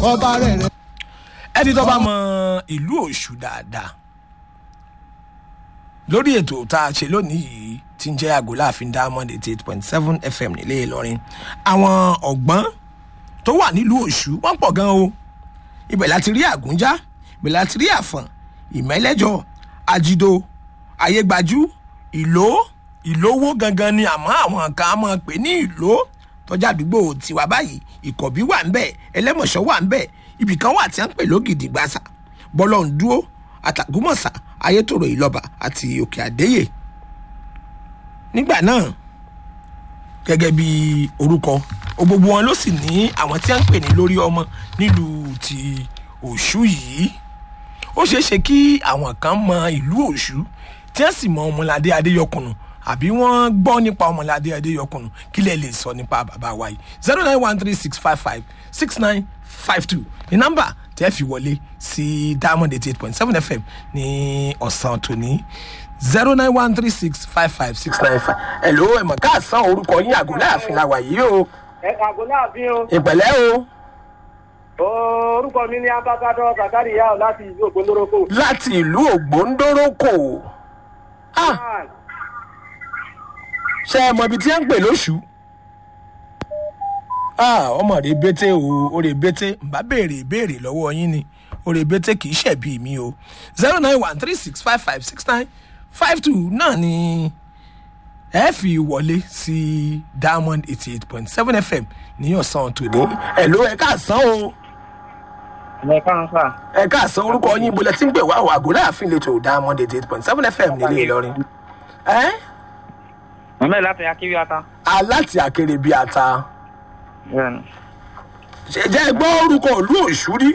ọba rẹ̀ rẹ̀. ẹni tó bá mọ ìlú òṣù dáadáa lórí ètò tá a ṣe lónìí yìí tí ń jẹ́ àgọ́ láàfin diamond eighty eight point seven fm nílé ìlọrin àwọn ọ̀gbọ́n tó wà nílùú òṣù wọ́n pọ̀ gan o ibẹ̀ láti rí àgúnjá ibẹ̀ láti rí àfọ̀n ìmẹ́lẹ́jọ àjìdó ayégbájú ìló ìlówó gangan ni àmọ́ àwọn kan á máa pè ní ìló tọ́jà àdúgbò tiwa báyìí ìkọ̀bí wà ń bẹ̀ ẹlẹ́mọ̀ṣọ́ wà ń bẹ̀ ibìkan wà tí wọ́n ń pè lógìdì gbàsà bọ́lọ̀ ń dúró àtàgùmọ̀sà ayétòrò ìlọ́ba àti òkè àdéyè nígbà náà gẹ́gẹ́ bí orúkọ gbogbo wọn ló sì ní àwọn tí wọ́n ń pè ní lórí ọmọ nílùú ti òṣù yìí ó ṣeé ṣe kí àwọn kan mọ ìlú òṣù tí wọ́n sì mọ ọmọládé adéyọkùnù àbí wọ́n gbọ́ nípa ọmọládé adéyọkùnù kí lè lè sọ nípa bàbá wa yìí zero nine one three six five five six nine five two ní nọ́mbà tẹ́ fi wọlé sí diamond eighty eight point seven fm ní ọ̀sán tòní zero nine one three six five five six nine five. ẹ̀ ló ẹ̀mọ̀ káàsán orúkọ yín àgọ́ láàfin la wà yìí o ẹ kàgó láàfin o ìpẹ̀lẹ́ o orúkọ mi ní abakadọ zakari yao láti ìlú ògbóndórókò. láti ìlú ògbóńdórókò ah ṣe é mọ ibi tí ẹ ń pè lóṣù ah ọmọ rẹ bété o ó rẹ bété n bá béèrè ìbéèrè lọ́wọ́ yín ni ó rẹ bété kì í ṣẹ̀bi mi o zero nine one three six five five six nine five two náà ni ẹ fi wọlé sí diamond eighty eight point seven fm ní ọ̀sán tòní ẹ̀ ló ẹ káàsán o ẹ káàán sà ẹ káàsán orúkọ yín bolẹ tí ń pè wá àgọ́ láàfin lè tó diamond eighty eight point seven fm nílé ìlọrin ẹ mọ̀mẹ́ láti akíwí ata. aláti àkèrè bíi ata bẹ́ẹ̀ni. ṣe jẹ́ gbọ́ orúkọ ìlú òṣùrí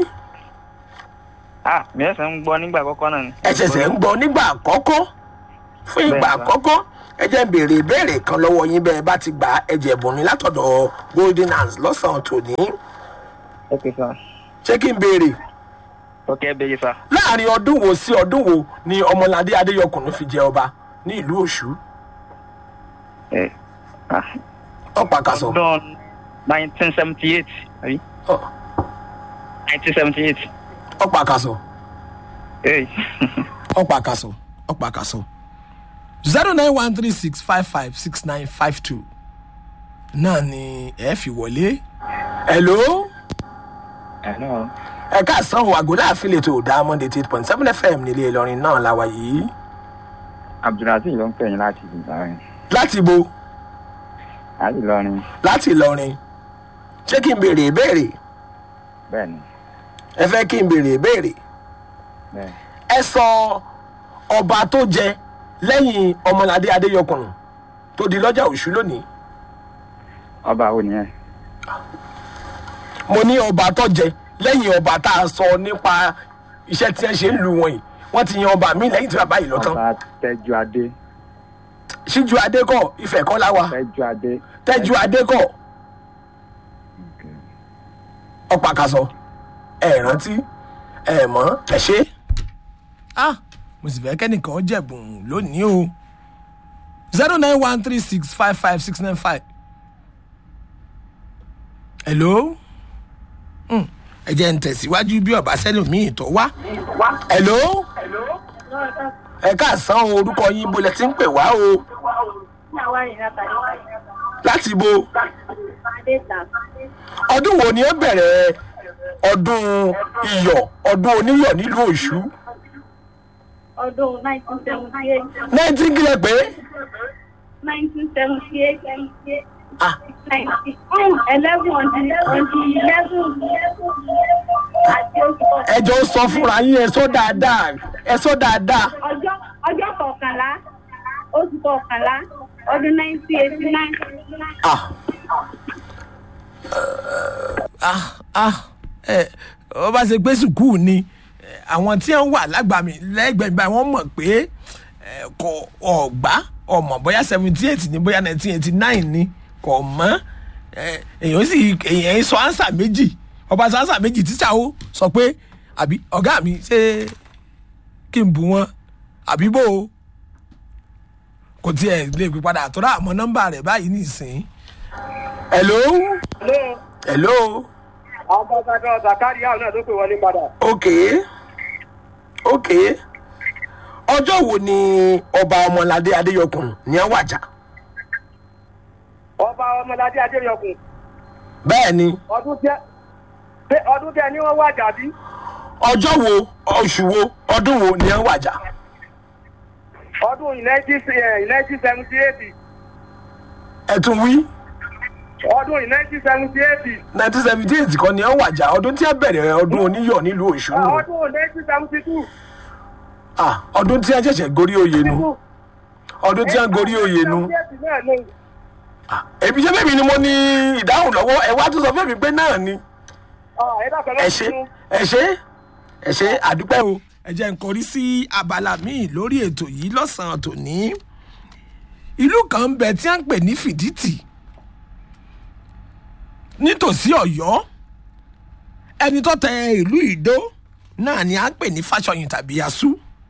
ah mi ẹsẹ̀ ń gbọ́ nígbà àkọ́kọ́ náà ni. ẹ ṣẹ̀ṣẹ̀ ń gbọ́ nígbà àkọ́kọ́ fún ìgbà Bẹ́ẹ̀ sà. àkọ́kọ́ ẹ jẹ́ ń béèrè ìbéèrè kan lọ́wọ́ yín bẹ́ẹ̀ bá ti gbà á, ẹ jẹ̀ bùnmi látọ̀dọ̀ golden hands lọ́sàn-án tòní ok sà ṣé kí n béèrè ok ẹ bẹ̀yẹ sà. láàrin ọdún wo sí ọdún wo ni ọmọládé adéyọkùnrin fi jẹ ọba ní ìlú òṣù ẹ ah ọ̀pá kasọ̀ ọdún nineteen seventy eight àbí nineteen seventy eight. ọ̀pá kasọ̀ ee ọ̀pá kasọ̀ ọ̀pá kasọ̀ zero nine one three six five five six nine five two náà ni ẹ fi wọlé. hello hello. ẹ káàsán o àgọ́ láàfin lè tó diamond eight point seven fm nílé ìlọrin náà la wà yìí abdulrasil ló ń pè yín láti ìlọrin láti bo láti ìlọrin láti ìlọrin ṣé kí n béèrè ìbéèrè bẹ́ẹ̀ni ẹ fẹ́ kí n béèrè ìbéèrè bẹ́ẹ̀ ẹ sọ ọba tó jẹ lẹ́yìn ọmọládé adéyọkùnrin tó di lọ́jà òṣù lónìí ọba wo nìyẹn. mo ní ọba tó jẹ lẹ́yìn ọba tá a sọ nípa iṣẹ́ tí ẹ ṣe ń lu wọn yìí wọ́n ti yan ọba mi lẹ́yìn tí bàbá yìí lọ tán ọba tẹjú adé síjú adékọ̀ ìfẹ́ kọ́ láwa tẹjú adé. tẹ́jú adékọ̀ ọ̀pá kasọ ẹ rántí ẹ mọ́ ẹ ṣe. ah mo sì fẹ́ kẹ́nìkan jẹ̀bùn lónìí o zero nine one three six five five six nine five. hello Hmm, ẹ jẹ́ ń tẹ̀síwájú bí ọ̀bá sẹ́lòmíì tó wá. hello ẹ káàsán o, orúkọ yín bolẹ̀ tí ń pè wá o láti bo ọdún wo ni ẹ bẹ̀rẹ̀ ọdún iyọ̀ ọdún oníyọ̀ nílùú òṣù ọdún nineteen seventy eight nineteen kílẹ̀ pé nineteen seventy eight ah ninety eleven on the on the eleven àti oṣù kọkànlá ẹjọ́ sọ fúnra yín ẹ sọ dáadáa ẹ sọ dáadáa ọjọ́ ọjọ́ kọkànlá oṣù kọkànlá ọdún nineteen eighty nine. ah ah ah ẹ ọ bá ṣe pé sùkúù ni ẹ, àwọn tí wọn wà lágbàmì lẹgbẹẹ báyìí wọn mọ pé ẹ, kò ọgbà ọmọ bóyá seventy eight ni bóyá nineteen eighty nine ni kò mọ ẹ, èèyàn sì èèyàn sọ ansa méjì ọba sọ ansa méjì tíṣà ó sọ pé àbí ọgá mi ṣé kí n bù wọn àbí bò ó kò tiẹ̀ lè pè padà tó rà àmọ́ nọ́mbà rẹ̀ báyìí nìsín. hello hello ambassadọ zakari yao náà ló pè wọlé padà. ok ok ọjọ́ wo ni ọba ọmọládé adéyọkùn ní ẹ wàjà ọba ọmọládé adéyọkùn bẹ́ẹ̀ ni ọdún tẹ pé ọdún tẹ ní wọn wá jàbí ọjọ́ wo oṣù wo ọdún wo ní ẹ wàjà ọdún nineteen seventy eight ẹ tún wí ọdún nineteen seventy eight nineteen seventy eight kan ní ẹ wàjà ọdún tí ẹ bẹ̀rẹ̀ ọdún oníyọ̀ nílùú òṣù nù ọdún nineteen seventy two Ah, ọdún tí ẹ ṣẹ̀ṣẹ̀ gorí oyè nu ọdún tí ẹ gorí oyè nu Ah, èmi ṣe fẹ́mi ni mo ní ìdáhùn lọ́wọ́ ẹ wá tún sọ fẹ́mi pé náà ni ẹ ṣe ẹ ṣe ẹ ṣe àdúpẹ́ o. ẹ jẹ́ n kọrí sí abala míì lórí ètò yìí lọ́sàn-án tòní ìlú kan ń bẹ tí wọ́n ń pè ní fìdítì nítòsí ọ̀yọ́ ẹni tó tẹ ìlú ìdó náà ni à ń pè ní fásọyìn tàbí yasú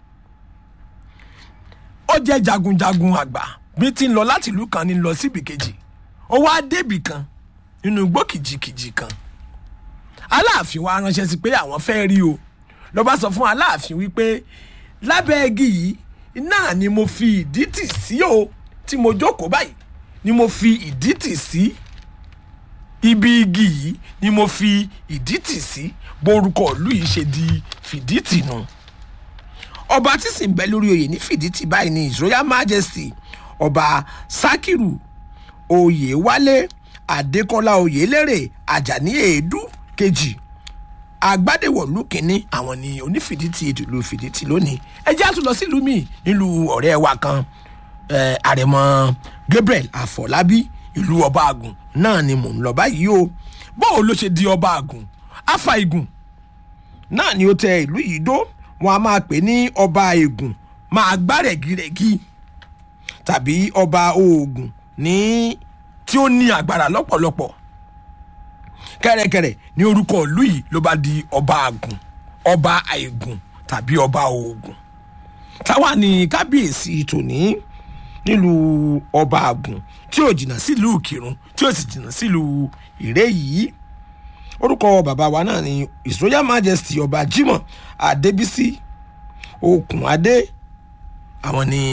ó jẹ́ jagunjagun àgbà bí ti ń lọ láti ìlú kan ní lọ síbi kejì ó wá débì kan nínú igbó kìjìkìjì kan aláàfin wa ránṣẹ́ sí pé àwọn fẹ́ rí o ló bá sọ fún aláàfin wípé lábẹ́ igi yìí náà ni mo fi ìdí tì sí o tí mo jókòó báyìí ni mo fi ìdí tì sí ibi igi yìí ni mo fi ìdí tì sí borúkọ ìlú yìí ṣe di fìdítì nù ọba tí sì ń bẹ lórí oyè ní fìdítì báyìí ní his royal majesty ọba sakiru oyèwálé adékọlá oyèlérè àjàní èédú kejì agbádẹ́wọ̀lú kínní àwọn ni onífìdítì ìlú fìdítì lónìí ẹ jẹ́ àtúntò sílùú mi nílùú ọ̀rẹ́ wa kan eh, àrẹ̀mọ gabriel àfọlábí ìlú ọba àgùn náà ni mò ń lọ báyìí o bóò ló ṣe di ọba àgùn afa igun náà ni ó tẹ ìlú yìí dó wọn a máa pè ní ọba ègùn máa gbá rẹ̀gírẹ̀gí tàbí ọba oògùn ní tí ó ní agbára lọ́pọ̀lọpọ̀ kẹ́rẹ́kẹ́rẹ́ ní orúkọ ìlú yìí ló bá di ọba àgùn ọba àìgùn tàbí ọba oògùn táwa ní kábíyèsí tòní nílùú ọba àgùn tí ò jìnnà sílùú kírun tí ò sì jìnnà sílùú ìré yìí orúkọ bàbá wa náà ni his royal majesty ọba jimoh adébísí okùnadé àwọn ni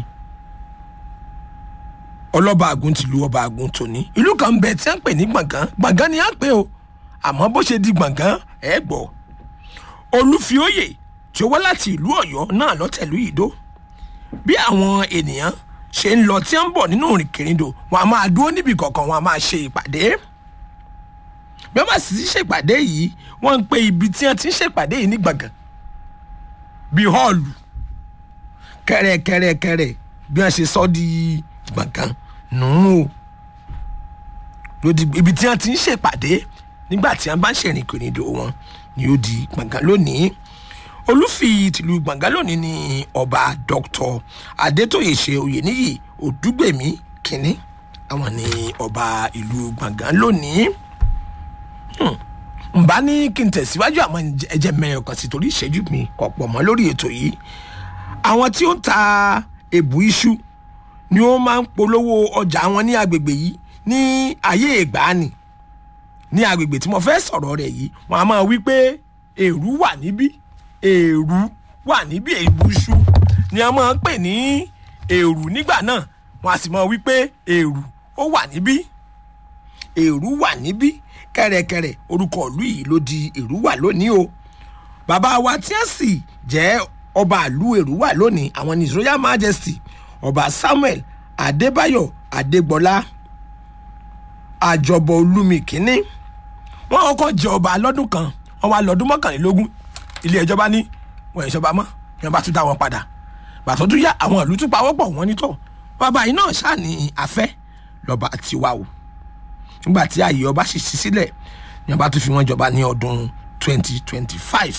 ọlọ́ba àgùn tìlú ọba àgùn tòní ìlú kan bẹ tí a ń pè ní gbọ̀ngàn gbọ̀ngàn ni a ń pè o àmọ́ bó ṣe di gbọ̀ngàn ẹ gbọ́ olúfióyè tí ó wá láti ìlú ọ̀yọ́ náà lọ́tẹ̀lú ìdó bí àwọn ènìyàn ṣe ń lọ tí a ń bọ̀ nínú ìrìnkèrindò wọn a máa dúró níbi kọ̀ọ̀kan wọn a máa ṣe ìpàdé bí wọ́n bá sì ti ṣèpàdé yìí wọ́n ń pe ibi tí wọ́n ti ń ṣèpàdé yìí ní gbọ̀ngàn bíi họ́ọ̀lù kẹrẹkẹrẹkẹrẹ bí wọ́n ṣe sọ di gbọ̀ngàn nù ú lòdì ibi tí wọ́n ti ń ṣèpàdé nígbà tí wọ́n bá ń ṣèrìnkèrindò wọn ni ó di gbọ̀ngàn lónìí olùfi tìlú gbọ̀ngàn lónìí ni ọba dr adétòyè ṣe oyèníyì òdúgbèmí kínní àwọn ni ọba ìlú gbọ̀ngàn lónìí nbá ní kí n tẹ̀síwájú àwọn ẹ̀jẹ̀ mẹ́rin kan sí torí ìṣẹ́jú mi ọ̀pọ̀ mọ́ lórí ètò yìí àwọn tí ó ń ta èbù iṣu ni ó máa ń polówó ọjà wọn ní agbègbè yìí ní ayé ìgbàanì ní agbègbè tí mo fẹ́ sọ̀rọ̀ rẹ̀ yìí wọn a máa wí pé èrú wà níbí èrú wà níbí èbù iṣu ni a máa ń pè ní èrú nígbà náà wọn a sì máa wí pé èrú ó wà níbí èrú wà níbí kẹrẹkẹrẹ orúkọ ìlú yìí ló di èrúwà lónìí o bàbá wa tí a sì jẹ́ ọba ìlú èrúwà lónìí àwọn ní his royal majesty ọba samuel adébáyọ̀ adégbọlá àjọbọ olúmi kínní wọn kọ́kọ́ jẹ ọba lọ́dún kan wọn wá lọ́dún mọ́kànlélógún ilé ẹjọ́ bá ní wọn ìṣọba mọ́ wọn bá tún dá wọn padà bàtọ́ tún yá àwọn ìlú tún pawọ́pọ̀ wọn nítọ̀ bàbá yìí náà ṣáà ní afẹ́ lọ́ba tiwa o nígbà tí ààyè ọba sì sí sílẹ̀ ní ọba tó fi wọ́n jọba ní ọdún twenty twenty five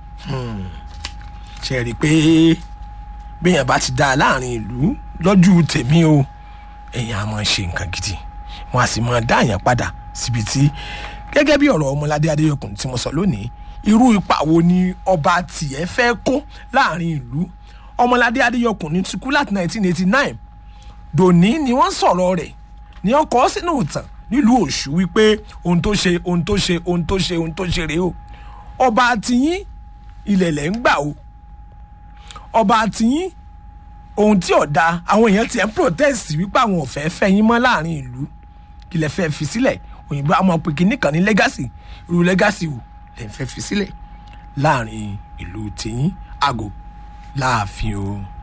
ṣe rí i pé béèyàn bá ti dá a láàrin ìlú lọ́jú tèmi o èèyàn á máa ṣe nǹkan gidi wọn á sì máa dá àyàn padà síbi tí gẹ́gẹ́ bí ọ̀rọ̀ ọmọládé adéyọkùn tí mo sọ lónìí irú ipa wo ni ọba tiẹ̀ fẹ́ kó láàrin ìlú ọmọládé adéyọkùn ní ti kú láti nineteen eighty nine dòní ni wọ́n sọ̀rọ̀ rẹ̀ ni wọ́n kọ́ sínú ìtàn nílùú òṣù wípé ohun tó ṣe ohun tó ṣe ohun tó ṣe ohun tó ṣe rèé o ọba àtìyín ilẹ̀ lẹ̀ ń gbà o ọba àtìyín ohun tí ọ̀dà àwọn èèyàn ti ẹ̀ ń protest wípé àwọn ò fẹ́ fẹ́ yín mọ́ láàrin ìlú kí lẹ fẹ́ fi sílẹ̀ òyìnbó àmọ́ pé kí nìkan ní legacy irú legacy wò lẹ fẹ́ fi sílẹ̀ láàrin ìlú tìyín àgò láàfin o.